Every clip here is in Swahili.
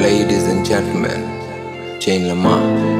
Ladies and gentlemen, Jane Lamar.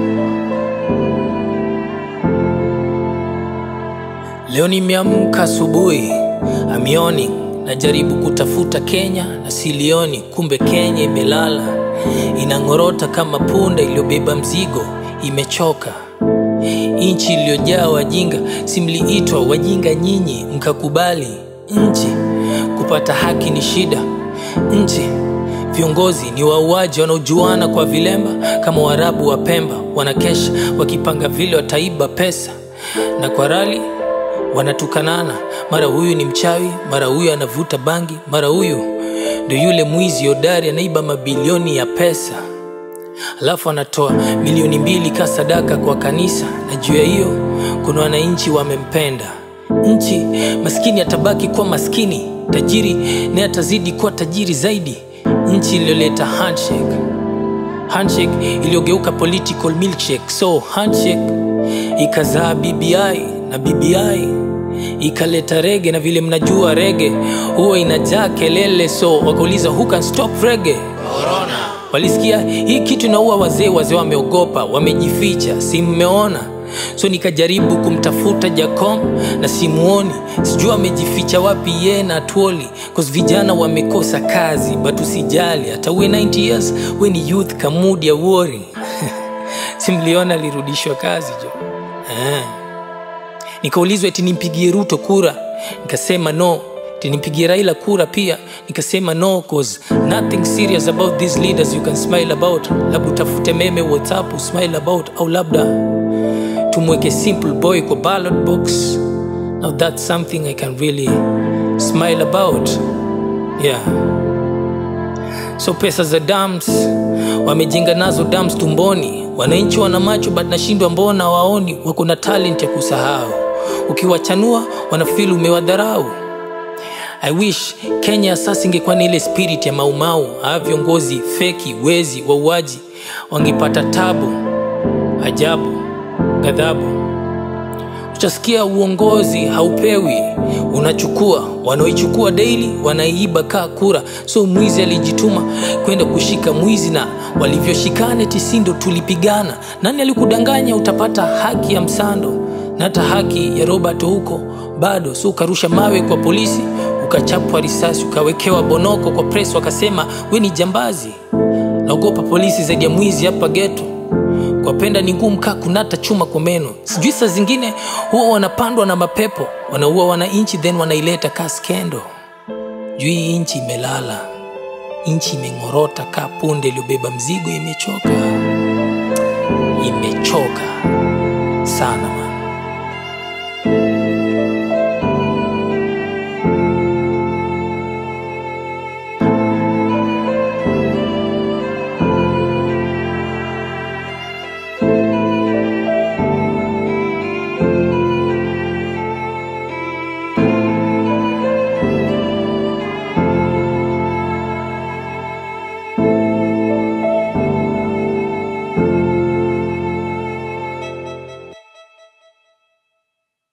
Leo nimeamka asubuhi, amioni najaribu kutafuta Kenya na silioni, kumbe Kenya imelala, inang'orota kama punda iliyobeba mzigo, imechoka. Nchi iliyojaa wajinga, simliitwa wajinga nyinyi mkakubali. Nchi kupata haki ni shida, nchi viongozi ni wauaji wanaojuana kwa vilemba kama Waarabu wa Pemba, wanakesha wakipanga vile wataiba pesa, na kwa rali wanatukanana, mara huyu ni mchawi, mara huyu anavuta bangi, mara huyu ndio yule mwizi hodari anaiba mabilioni ya pesa alafu anatoa milioni mbili ka sadaka kwa kanisa, na juu ya hiyo kuna wananchi wamempenda. Nchi maskini atabaki kuwa maskini, tajiri naye atazidi kuwa tajiri zaidi. Nchi iliyoleta handshake, handshake iliyogeuka political milkshake. So handshake ikazaa BBI na BBI ikaleta rege, na vile mnajua rege huwa inajaa kelele, so wakauliza who can stop rege walisikia hii kitu inaua wazee wazee wameogopa wamejificha si mmeona so nikajaribu kumtafuta jacom na simuoni sijua amejificha wapi ye na tuoli cause vijana wamekosa kazi but usijali hata uwe 90 years we ni youth kamudi ya wori simliona alirudishwa kazi jo eh. nikaulizwa eti nimpigie ruto kura nikasema no eti nimpigie raila kura pia nikasema no cause nothing serious about these leaders you can smile about labda utafute meme whatsapp usmile about au labda tumweke simple boy kwa ballot box now that's something i can really smile about yeah so pesa za dams wamejenga nazo dams tumboni wananchi wana macho but nashindwa mbona waoni wako na talent ya kusahau ukiwachanua wanafili umewadharau I wish Kenya sasa ingekuwa ni ile spirit ya maumau, aa viongozi feki, wezi, wauaji wangepata tabu, ajabu, ghadhabu. Utasikia uongozi haupewi, unachukua, wanaoichukua daily wanaiiba kaa kura. So mwizi alijituma kwenda kushika mwizi, na walivyoshikana tisi ndo tulipigana. Nani alikudanganya utapata haki ya Msando na hata haki ya Robert huko bado? So ukarusha mawe kwa polisi ukachapwa risasi ukawekewa bonoko kwa press wakasema we ni jambazi naogopa polisi zaidi ya mwizi hapa geto kwapenda ni ngumu kaa kunata chuma kwa meno sijui saa zingine huwa wanapandwa na mapepo wanaua wananchi then wanaileta kaa skendo juu hii nchi imelala nchi imeng'orota kaa punde iliyobeba mzigo imechoka imechoka sana man.